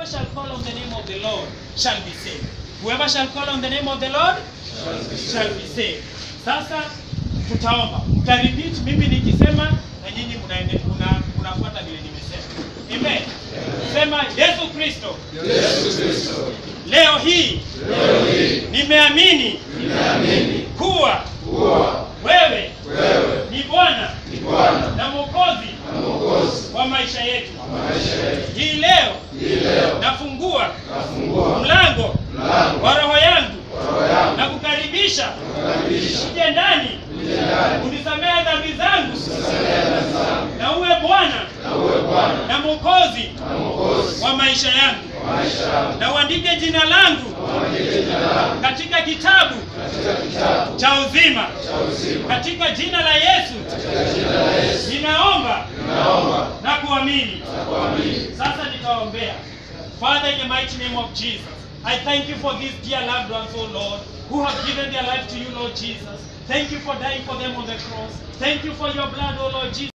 shall call on the name of the Lord shall be saved. Whoever shall call on the name of the Lord shall be saved. Sasa tutaomba, mtarepeat mimi nikisema na nyinyi mnaende- mna- mnafuata vile nimesema. Amen. Sema Yesu Kristo, Yesu Kristo, leo hii leo hii nimeamini nimeamini kuwa kuwa wewe wewe ni Bwana ni Bwana na Mwokozi na Mwokozi wa maisha yetu. wa maisha yetu. Hii leo Hii leo nafungua nafungua mlango mlango wa roho yangu wa roho yangu na kukaribisha kukaribisha uje ndani uje ndani unisamehe dhambi zangu kusamehe dhambi zangu na uwe Bwana na uwe Bwana na Mwokozi na Mwokozi wa maisha yangu wa maisha yangu. na uandike jina langu Uandike jina langu katika kitabu katika kitabu cha uzima cha uzima. katika jina la Yesu Katika jina la Yesu ninaomba naomba na kuamini. na kuamini. Sasa nitaombea. Father, in the mighty name of Jesus, I thank you for these dear loved ones, oh Lord, who have given their life to you, Lord Jesus. Thank you for dying for them on the cross. Thank you for your blood, oh Lord Jesus.